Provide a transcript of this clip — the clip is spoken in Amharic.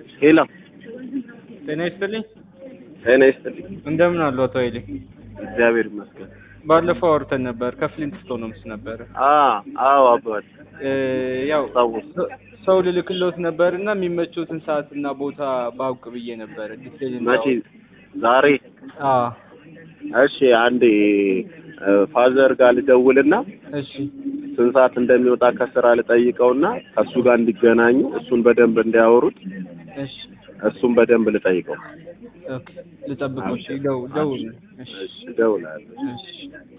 ሄሎ ጤና ይስጥልኝ። ጤና ይስጥልኝ። እንደምን አሉ አቶ ኃይሌ? እግዚአብሔር ይመስገን። ባለፈው አውርተን ነበር። ከፍሊንት ስቶንስ ነበረ። አ አዎ አባት እ ያው አስታውስ። ሰው ልልክሎት ነበር እና የሚመቹትን ሰዓት እና ቦታ ባውቅ ብዬ ነበር። ዲቴል መቼ? ዛሬ? አ እሺ አንዴ ፋዘር ጋር ልደውልና እሺ ስንት ሰዓት እንደሚወጣ ከስራ ልጠይቀውና ከእሱ ጋር እንዲገናኙ እሱን በደንብ እንዲያወሩት እሺ እሱን በደንብ ልጠይቀው። ኦኬ ልጠብቀው። እሺ ደው ደውል። እሺ እሺ እደውላለሁ። እሺ